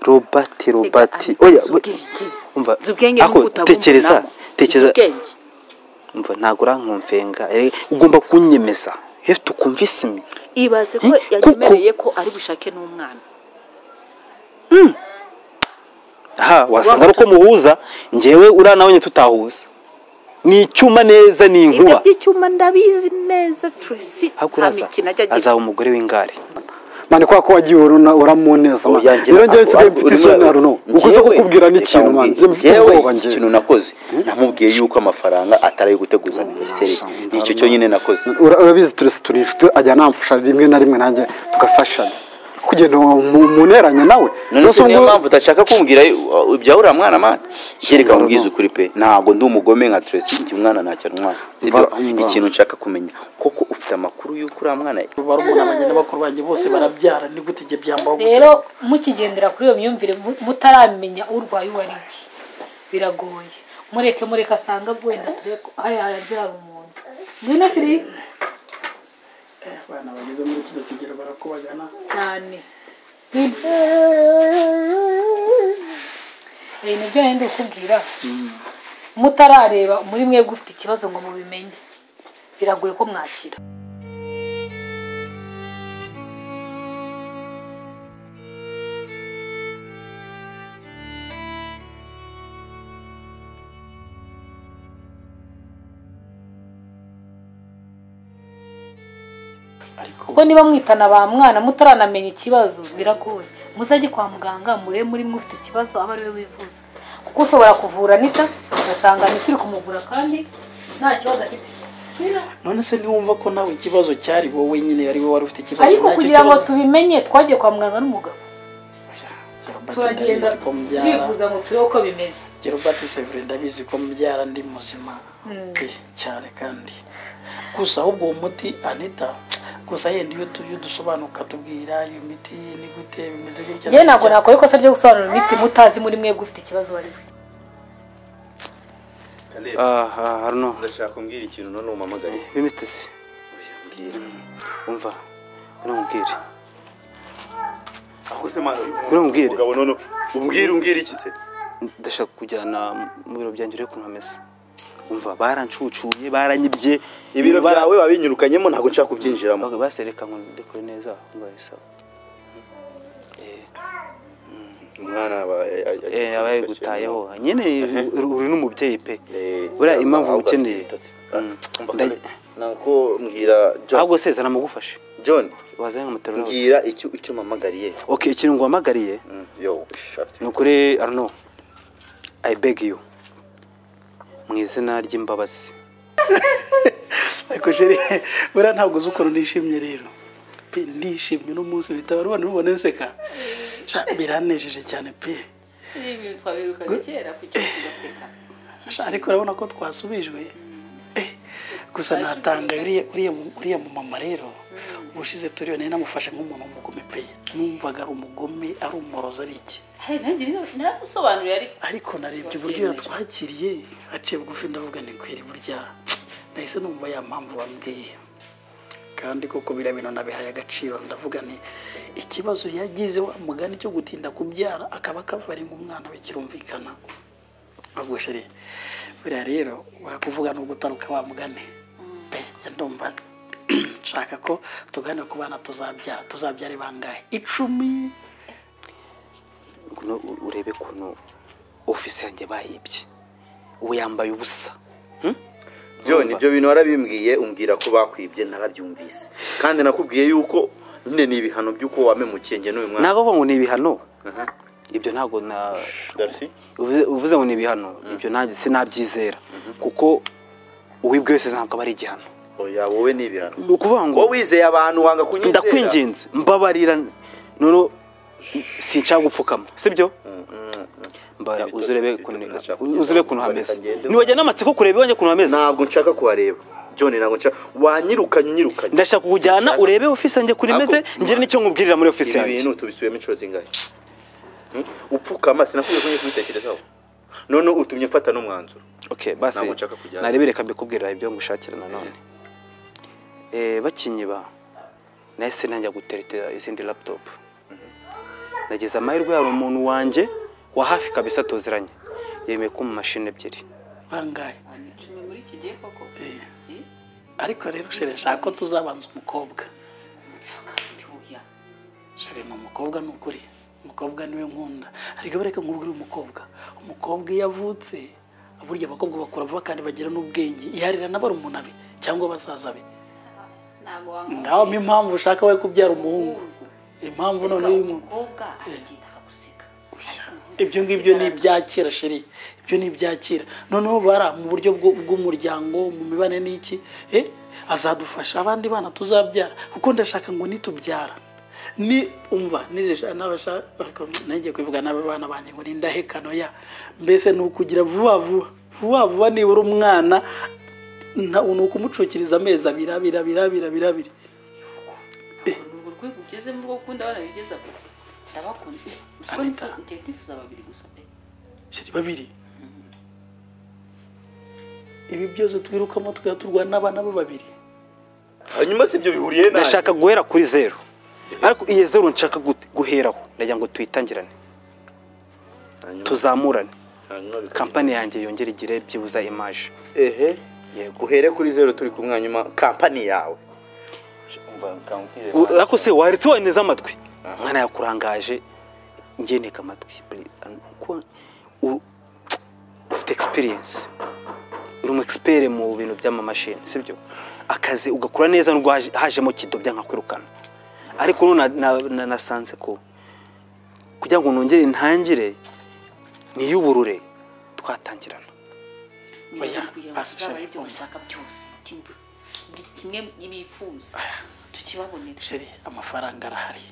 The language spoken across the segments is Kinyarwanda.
robert robert oya umva ubwenge ako nuko utabumva tekereza nabo. tekereza ubwenge umva ntabwo urankumvenga Eh, ugomba kunyemeza you have to convince me ibaze ko Eh, kuko- yagemereye ko ari bushake n'umwana aha wasanga ari uko muhuza ngewe uriya nawe nyine tutahuza ni icyuma neza ni ibyo inkuba by'icyuma ndabizi neza Tracy Ahubwo nta uraza, mikino ajya agira azaba umugore w'ingare mane kwa ko wagiye uruna uramuneza Oya, mane njye rero njyewe ntabwo- nsigaye mfite isoni na runo uko uza Njyewe- kukubwira n'ikintu mane njye mfite Njyewe ubwoba njye ikintu nakoze namubwiye yuko amafaranga atari ayo guteguza aniveriseri nicyo cyonyine nakoze Ura- urabizi turese turi inshuti ajya anamfasha rimwe na rimwe nanjye tugafashanya kugenda mu- muneranye nawe none Rero se niyo ubwo- mpamvu utashaka kumbwira uh, ibya uriya mwana mwana jereka nkubwize ukuri pe ntabwo ndi umugome nka turesi njye umwana ntacyo ntwara sibyo Mva- mva. ikintu nshaka kumenya koko ufite amakuru y'uko uriya mwana barumuna banjye na bakuru banjye bose barabyara ni gute njye byambaho gute? rero mukigendera kuri iyo myumvire mu- mutaramenya urwaye uwo ari we biragoye mureke mureke asange wenda turebe ko hariya harabyara umuntu ngwino firi Eh, abana bageze muri kino kigero barakubagana cyane Ngwino. Eh, nibyo nari ndi kukubwira mutarareba muri mwebwe ufite ikibazo ngo mubimenye biragoye ko mwakira kuko niba mwitana ba mwana mutaranamenya ikibazo biragoye muzajye kwa muganga murebe muri mwe ufite ikibazo aba ari we wivuza kuko ushobora kuvura anita ugasanga anita uri kumuvura kandi nta kibazo afite none se niwumva ko nawe ikibazo cyari wowe nyine ari wowe wari ufite ikibazo ariko nacyo kugira ngo kibazo- tubimenye twagiye kwa muganga n'umugabo Robert turagenda ndabizi ko mbyara turivuza ngo turebe uko bimeze Robert Sevre ndabizi ko mbyara ndi muzima Eh, cyane kandi gusa ahubwo uwo muti Anita gusa yenda iyo tu- iyo dusobanuka tubwira iyo miti ni gute bimeze gutya njyewe ntabwo nakora ikosa ryo gusobanura imiti mutazi muri mwebwe ufite ikibazo ari we aha haruno ndashaka kumbwira ikintu none umpamagaye bimitesi umva ngwino nkubwire Ngwino umbwire. umugabo none ubwire umbwire iki se ndashaka kujyana mu biro byanjye urebe ukuntu hameze umva barancucuye baranyibye ibiro byawe wabinyirukanyemo ntabwo nshaka kubyinjiramo Baga- basereka ngo dekore neza umva bisaba umwana aba- a- a- eh aba yagutayeho nyene uri- uri n'umubyeyi pe Eh, buriya impamvu ahubwo ukeneye afite ibitotsi. Mm. Ah, umva Nda- kare. ntabwo mbwira john ahubwo sezana mugufashe john wazanye nkamutera n'abose mbwira icyo icyo mpamagariye okay ikintu nguhamagariye Mm, yo ush, afite- ni ukuri arno i beg you mu izina ry'imbabazi ariko jeri buriya ntabwo uzi ukuntu nishimye rero pe ndishimye n'umunsi bitaba rubona rubona nseka sha biranejeje cyane pe n'ibintu twabirukaga kera kugira ngo tugaseka Sha, ariko urabona ko twasubijwe Eh, gusa natanga uriya uriya mu- uriya mu mama rero ubushize turiyo nari namufashe nk'umuntu w'umugome pe numvaga ari umugome ari umurozi ari iki Hey, nanjye nino- naramusobanuriye ariko ariko narebye uburyo yatwakiriye aciye bugufi ndavuga ni kweri burya nahise numva ya mpamvu bambwiye kandi koko biriya bintu nabihaye agaciro ndavuga ni ikibazo yagize wa mugani cyo gutinda kubyara akaba akavaringa umwana bikirumvikana ahubwo sheri buriya rero barakuvuga no gutaruka wa mugani pe ndumva nshaka ko tuganira ku bana tuzabyara tuzabyara bangahe icumi Ngwino u- urebe kuntu ofisi yanjye bayibye ubu yambaye ubusa john ibyo bintu warabimbwiye umbwira ko bakwibye narabyumvise kandi nakubwiye yuko nyine ni ibihano by'uko wamemukiye njye n'uyu mwana ntabwo uvuga ngo ni ibihano Aha. ibyo ntabwo na Darcy? uvuze uvuze ngo ni ibihano ibyo nanjye sinabyizera kuko uwibwe wese ntabwo aba ari igihano oya wowe ni ibihano ni ukuvuga ngo wowe wizeye abantu wanga kunyizera ndakwinginze mbabarira noneho sinshaka gupfukama sibyo Mm, mm, mm. mbara Ibitoki- uze urebe ibitoki kuntu ndashaka uze urebe kuntu kugira ngo hameze bikagende. ntiwajyana amatsiko kureba iwanjye ukuntu hameze ntabwo nshaka kuhareba john ntabwo nshaka wanyirukanye unyirukanye ndashaka kujyana Sinshaka. urebe ofisi yanjye kuri meze Ntabwo- ngire n'icyo nkubwirira muri ofisi ibi yanjye bintu tubisubiyemo inshuro zingahe Hmm? upfukama sinakubwiye ko ngiye kubitekerezaho none utumye mfata n'umwanzuro okay basi Ntabwo nshaka kujyana. narebe reka mbikubwirira ibyo ngushakira nanone eh bakinyiba nahise najya guteretera izindi laptop nageze amahirwe hari umuntu wanjye wa hafi kabisa tuziranye yemeye ko mu mashini ebyiri bangaye Abantu icumi muri iki gihe koko Eh, ariko rero shere nshaka ko tuzabanza umukobwa mfuka ndi oya. shere ni umukobwa ni ukuri umukobwa niwe nkunda ariko bareka nkubwire umukobwa umukobwa iyo avutse burya abakobwa bakura vuba kandi bagira n'ubwenge iharira n'abarumuna be cyangwa basaza be ntabwo wamubwira. ngaho ni impamvu ushaka we kubyara umuhungu impamvu Ariko noneho uyu muntu umukobwa aragenda akaguseka Ariko ibyo ngibyo ni ibyakera sheri ibyo ni ibyakera noneho bara mu buryo bw'u- bw'umuryango mu mibanire n'iki eh, azadufasha abandi bana tuzabyara kuko ndashaka ngo nitubyara ni umva nizesha n'abasha ariko nagiye kubivuga n'abana banjye ngo nindahekano ya mbese ni ukugira vuba vuba vuba vuba nibura umwana nta- ni ukumucukiriza amezi abiri abiri abiri abiri abiri abiri ntabwo ni urwo rwego ugezemo rwo gukunda abana bigeza kure ndabakunda Gusa ko Anita. nifuza- njye ndifuza babiri gusa pe. sheri babiri ibi byose twirukamo tukaba turwana n'abana bo babiri hanyuma si ibyo bihuriye nawe ndashaka guhera kuri zeru ariko iyi zeru nshaka gu- guheraho ndagira ngo tuyitangirane tuzamurane kampani yanjye yongere igire byibuza imaje ehe yego uhere kuri zeru turi kumwe hanyuma kampani yawe U- ariko se waretse waneze amatwi umwana yakurangaje njye nteka amatwi Bre- an- ko u- ufite experience uri umu expert mu bintu by'amamashini sibyo akazi ugakura neza nubwo haje- hajemo kidobya nkakwirukana ariko none na- na- na- nasanze ko kugira ngo nongere ntangire niyuburure twatangirana Ni Oya, ukugira ngo basi tuzabahe sheri, ibyo umva. bashaka byose kimwe buri kimwe bifuza tukibabonera sheri amafaranga arahari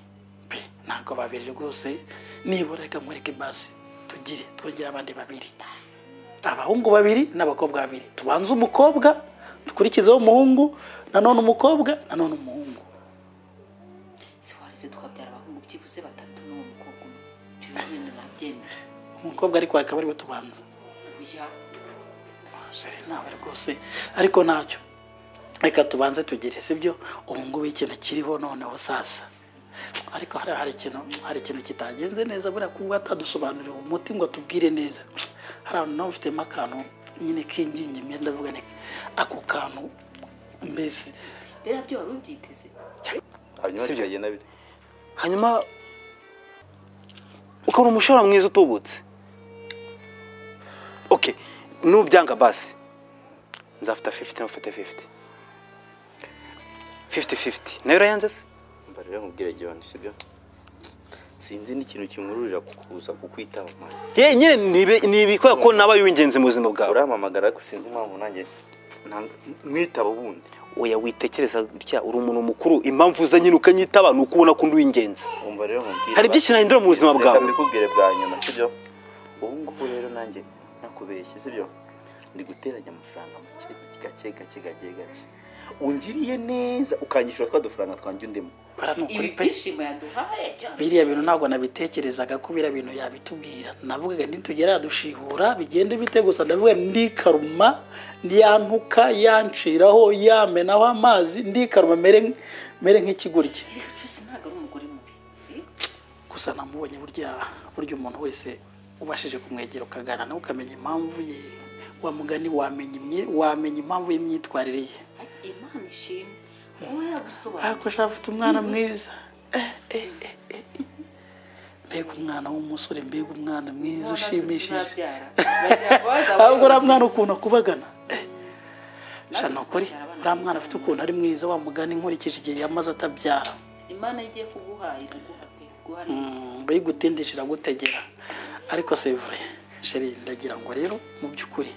pe ntabwo babiri rwose nibura reka mwereke basi tugire twongere abandi babiri abahungu babiri n'abakobwa babiri tubanze umukobwa dukurikizeho umuhungu nanone umukobwa nanone umuhungu siwarize tukabyara abahungu byibuze batatu n'uwo mukobwa umwe ibyo bintu nabyemera umukobwa ariko akaba ariwe tubanza oya sheri ntawe rwose ariko ntacyo reka tubanze tugire sibyo ubu ngubu ikintu kiriho noneho sasa ariko hari hari ikintu hari ikintu kitagenze neza buriya kuba atadusobanurira umuti ngo atubwire neza hari ahantu nawe ufitemo akantu nyine kingingi imyenda avuga ni ako kantu mbese biriya byo wari ubyiteze hanyuma Sibyo. bikagenda bite hanyuma ukabona umushahara mwiza utubutse okay nubyanga basi nzafata 50 nufate 50 50 50 nayo urayanze se mba rero nkubwire John sibyo sinzi n'ikintu kimururira kukuza kukwitaba mwana ye nyine nibe nibikora ko naba y'ingenzi mu buzima bwawe urampamagara ariko sinzi impamvu nanjye nta- mwitaba ubundi oya witekereza gutya uri umuntu mukuru impamvu uza nyine ukanyitaba ni ukubona ko ndi uw'ingenzi umva rero nkubwire hari byinshi nahindura mu buzima Reka bwawe mbikubwire bwa nyuma sibyo ubu ngubu rero nanjye nakubeshye sibyo ndi guteranya amafaranga make gake gake gake gake ungiriye neza ukanyishyura twa dufaranga twanjye undimo bara ni ukuri ibi pe byishimo yaduhaye byo biriya bintu ntabwo nabitekerezaga ko biriya bintu yabitubwira navugaga nitugera dushihura bigende bite gusa ndavuga ndikaruma yantuka yanciraho yamenaho amazi ndikaruma mere mere nk'ikigoryi Erega cyose ntabwo ari umugore mubi Eh, gusa namubonye burya burya umuntu wese ubashije kumwegera ukaganira nawe ukamenya impamvu ye wa mugani wamenya imye- wamenya impamvu y'imyitwarire ye ay, imana ishimwe kuba yagusobanurira ariko ushaka afite umwana mwiza Eh, eh, eh, eh, eh. mbega umwana w'umusore mbega umwana mwiza ushimishije ahubwo uriya mwana ukuntu akubagana Eh, sha ni ukuri uriya mwana afite ukuntu ari mwiza wamugana inkurikije igihe yamaze atabyara imana igiye kuguha iraguha pe guha neza Mm, mbe igutindije iragutegera ariko sevure sheri ndagira ngo rero mu by'ukuri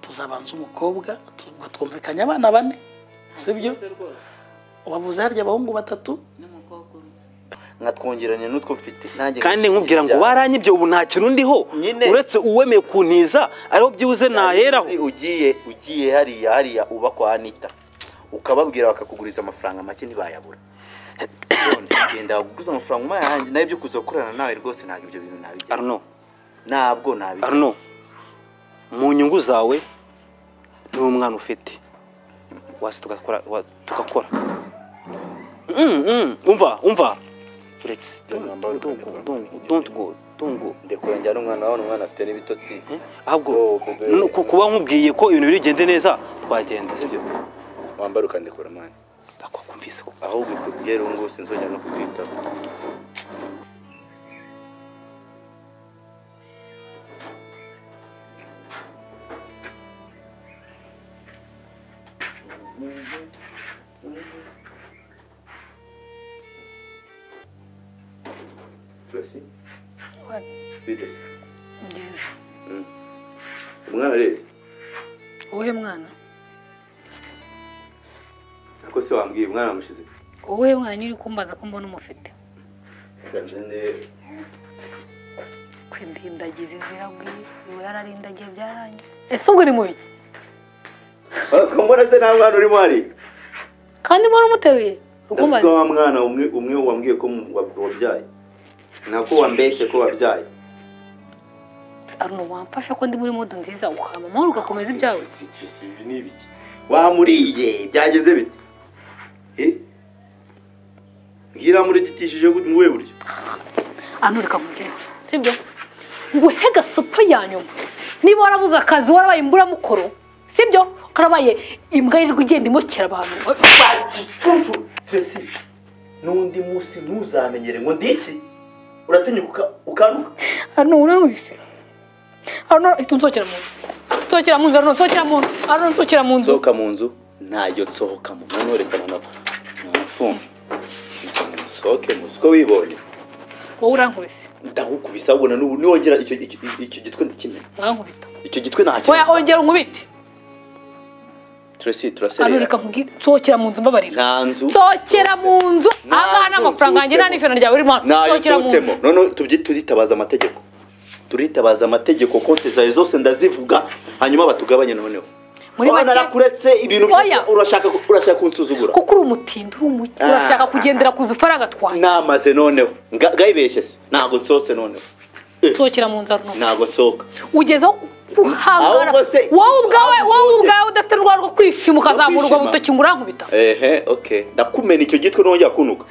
tuzabanza umukobwa tu- ngo twumvikanye abana bane sibyo Ntabwo rwose wavuze harya abahungu batatu n'umukobwa umwe nkatwongeranya n'utwo mfite nanjye kandi nkishimira nkubwira ngo ibyawe. waranyibye ubu nta kintu ndiho Nyine. uretse uwemeye kuntiza ariho byibuze naheraho Uzi, ugiye ugiye hariya hariya uba kwa anita ukababwira bakakuguriza amafaranga make ntibayabura None, genda baguguze amafaranga umaye ahanjye nawe ibyo kuza gukorana nawe rwose ntabwo ibyo bintu nabijya arno ntabwo nabijya arno mu nyungu zawe niwe umwana ufite wasi tugakora wa- tugakora Mm, mm, umva umva Let's Don't don't go, don't go don't don't don't go don't go. ndekure njyana umwana wawe umwana afite n'ibitotsi Eh? Ahubwo Oh, bebe. no, ku- kuba nkubwiye ko ibintu birigende neza twagenda sibyo? wambara ukandekura mani Ndakwakumvise ko ahubwo ikubyereho ngo sinzongera no kukwitaho Tracy, bigeze. ngeze Mm. umwana areze wowe mwana ako se wambwiye umwana wamushize wowe mwana nyiri kumbaza ko mbona umufite gazende kwindindagiza izira bw'iyi niwe yararindagiye byarangiye ese ubwo uri mu biki ko mbona se nta mwana urimo hari kandi mbona umuteruye ndavuga rukumbaza wa mwana umwe umwe wambwiye ko mu- wa- wabyaye nako wambeshye ko wabyaye ari uwamfasha ko ndi muri mudu nziza ukama amahoro ugakomeza ibyawe Si- si- si- ibi ni ibiki wamuriye byagenze bite Eh? mbwira murigitishije mu we buryo anurika nkubwira sibyo nguhe gasopo ya nyuma niba warabuze akazi warabaye imburamukoro sibyo karabaye imbwa yirirwa igenda imukera abantu cuncu tesi n'undi munsi ntuzamenyere ngo ndi iki uratinya uka- ukanduka hano uramubise hano ihita unzokera mu nzu nzokera mu nzu hano nzokera mu nzu hano nzokera mu nzu nsohoka mu nzu ntayo nsohokamo noneho reka nanako numufunga nsohoke mu nzu ko wibonye wowe urankubise ndagukubisa ubona n'ubu niwongera icyo icyo- icyo gitwe ndakimena urankubita icyo gitwe oya ntakimena ongera unkubite turasi hano turaserera reka nkubwire nzokera mu nzu mbabarira nta nzu nzokera mu nzu Nta aha nzu n'amafaranga yanjye nsutsemo. nta n'ijana ryawe ririmo hano ntayo nzokera mu nzu nsohotsemo noneho tubyi- turitabaza amategeko turitabaza amategeko konti zawe zose ndazivuga hanyuma batugabanye noneho muri Wana make narakuretse ibintu byose Oya. urashaka ku- urashaka kunsuzugura kuko uri umutindi uri umugi Ah. urashaka kugendera ku dufaranga twanjye namaze noneho Nga- ngayibeshye se ntago nsohotse noneho nzokera mu nzu arunama ntago nsohoka ugezeho kuhangara Ahubwo se- wowe ubwawe ahubwo wowe se- ubwawe udafite urwara rwo kwishima ukazamura ubwo kwishima. butoki ngo urankubita ehe okay ndakumena icyo gitwe nongera kunuka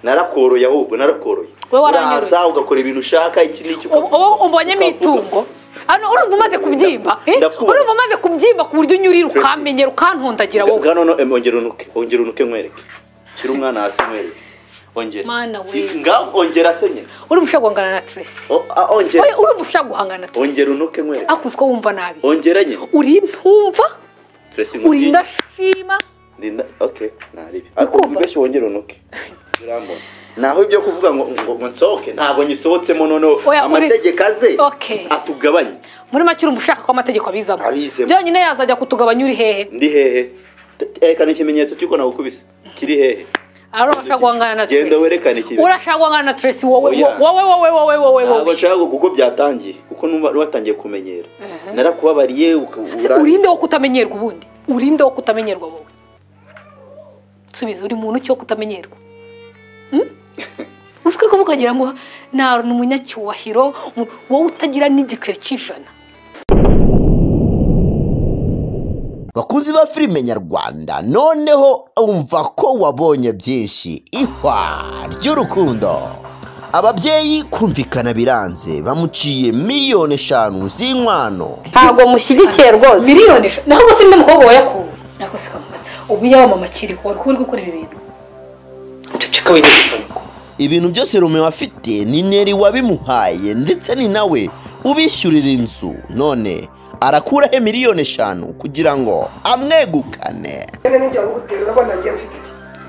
narakoroye ahubwo narakoroye Wowe waranyoroye. Uraza ugakora ibintu ushaka iki n'iki ukavuga, uba umbonyemo ukavuga. itungo hano urumva umaze kubyimba eh? Ndakubona. urumva umaze kubyimba ku buryo unyurira ukamenyera ukantondagira wowe bwa none em, ongera unuke ongera unuke nkwereke shyira umwana hasi nkwereke ongera Mana we. nga ongera se nyine urumva ushaka guhangana na Tracy O- a- ongera Oya, urumva ushaka guhangana na ongera Tracy unuke nkwereke akuzi ko wumva nabi ongera nyine uri ntumva Tracy uri nkubwiye. indashima Linda okay naribi Ukumva? ubweshye wongera unuke urambona naho ibyo kuvuga ngo ngo ngo nsohoke ntabwo nyisohotsemo noneho Oya, uri- amategeko aze Okay. atugabanye muri make urumva ushaka ko amategeko abizamo Abizemo. byonyine yazajya kutugabanya uri hehe ndi hehe erekana ikimenyetso cy'uko nagukubise kiri hehe Ari urashaka guhangana na Genda Tracy. werekane ikintu. Urashaka guhangana na Tracy wowe Oya. wo- wowe wowe wowe wowe ntabwo wowe. nshaka kuko byatangiye kuko numva watangiye kumenyera narakubabariye uka- Se ura- Urinde wo kutamenyerwa ubundi. Urinde wo kutamenyerwa wowe. Subiza uri muntu cyo kutamenyerwa. Hmm? Usukuri kuvuga agira ngo nta ni umunyacyubahiro mu- wowe utagira n'igiceri cy'ijana. bakunzi ba filime nyarwanda noneho umva ko wabonye byinshi ihwa ry'urukundo ababyeyi kumvikana biranze bamuciye miliyoni eshanu z'inkwano ntabwo mushyigikiye rwose Miliyoni eshanu. Naho se ndi mukobwa wayakuwe. Nako se kamubaza. Ubu yaba mama akiri ko uri gukora ibi bintu. ceceka winyegeza ngo ibintu byose rumeo afite ni neri wabimuhaye ndetse ni nawe ubishyurira inzu none arakuraho miliyoni eshanu kugira ngo amwegukane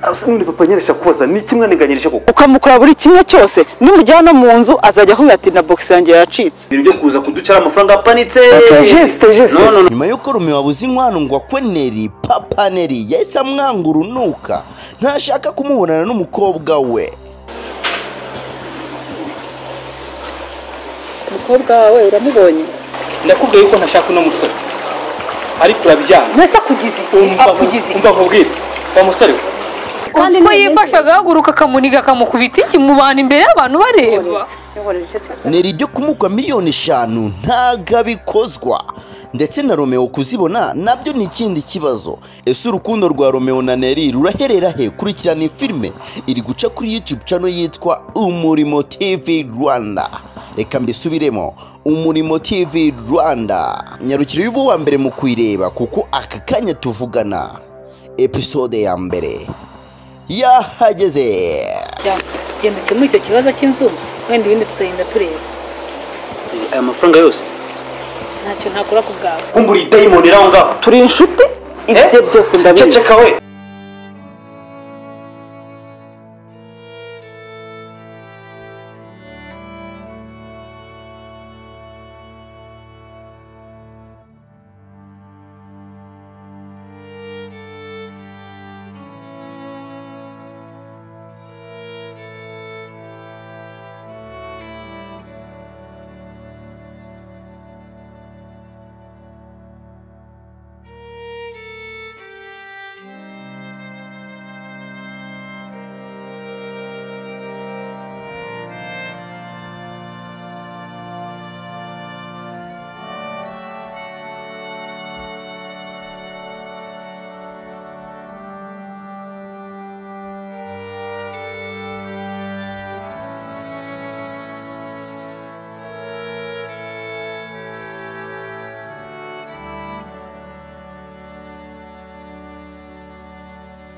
asa n'undi papa nyeresha kubaza ni kimwe niganyirije koko ukamukora buri kimwe cyose nimujyana mu nzu azajya ahuye ati na bogisi yanjye yacitse ibintu byo kuza kuducara amafaranga apanitse jisite jisite nyuma y'uko rumeo abuze inkwano ngo akwe neri papa neri yahise amwanga urunuka ntashaka kumubonana n'umukobwa we umukobwa wawe uramubonye ndakubwiye yuko ntashaka uno musore ariko urabyanga Mwese akugize iki? Akugize iki? umva nkubwire uwo musore we Uzi ko yifasha agahaguruka akamuniga akamukubita iki mu bantu imbere y'abantu bareba neri ryo kumugwa miliyoni eshanu ntago abikozwa ndetse na romeo kuzibona nabyo ni ikindi kibazo ese urukundo rwa romeo na neri ruraherera he kurikirana filime iri guca kuri youtube channel yitwa umurimo tv rwanda reka mbisubiremo umurimo tv rwanda nyarukire y'ubu wa mbere mu kuyireba kuko aka kanya tuvugana episode ya mbere yahageze genda ukemure icyo kibazo cy'inzu wenda ibindi tuzagenda tureba aya mafaranga yose ntacyo ntakora ku bwawe kumbura idayimoni iri aho ngaho turi inshuti ibyo byose ndabizi ceceka we